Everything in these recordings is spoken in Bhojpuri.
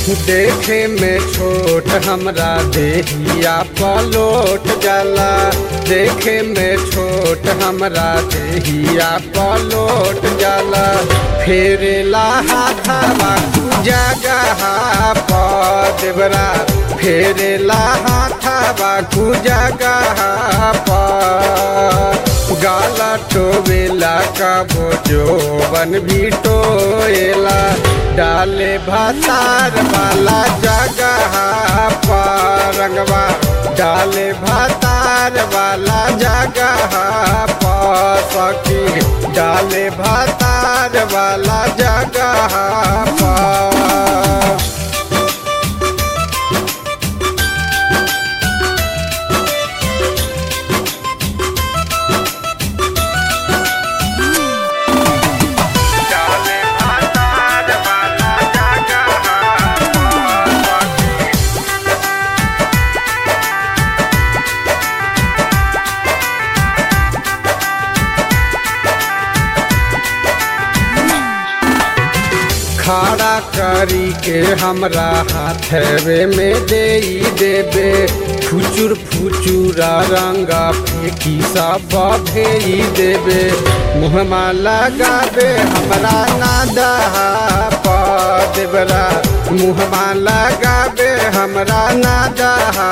देखे में छोट हमरा देहिया पलोट जाला देखे में छोट हमरा देहिया पलोट जाला फेरेला हाथावा जगह देवरा फेरेला हाथावा जगह गाला टोवेला कबो जोबन भी टोएला डाले भातार वाला जगह रंगवा डाले भातार वाला जगह सखी डाले भातार वाला जगह डाले भातार वाला जगह खड़ा करी के हमरा हाथवे में दे देबे फुचुर फुचुरा रंगा फेंकी सब भेई देबे मुहमा लगाबे हमरा नादा देवरा मुहमा लगाबे हमरा नादा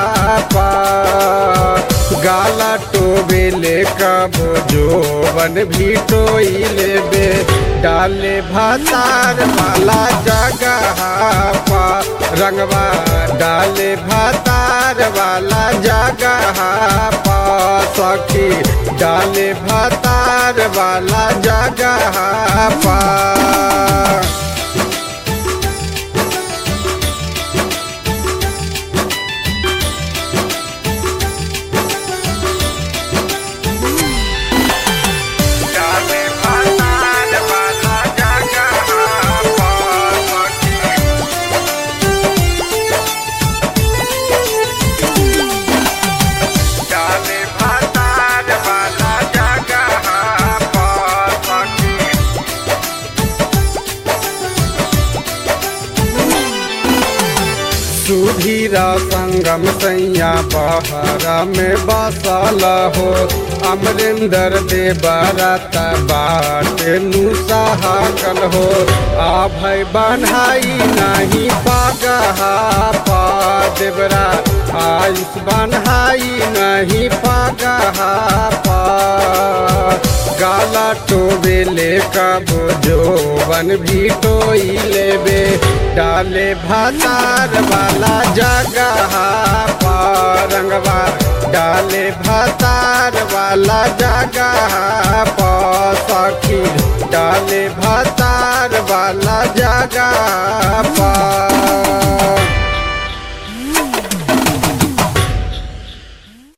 गाला टोबेले कब जोबन भी टोई लेबे डाले भातार वाला जगह रंगवा डाले भातार वाला जगह सखी डाले भातार वाला जगह पा डाले भातार वाला जगह डाले भातार वाला जगह सुधीरा संगम सैया बहरा में बसल हो अमरिंदर देवरत बाट नुसहाकल हो आ भय बन्हाई नहीं पागहा पा देवरा आयुष बन्हाई नहीं पागहा पा गाला टोबेले कब जोबन भी टोई लेबे डाले भातार वाला जगह रंगवा डाले भातार वाला जगह सखी डाले भातार वाला जगह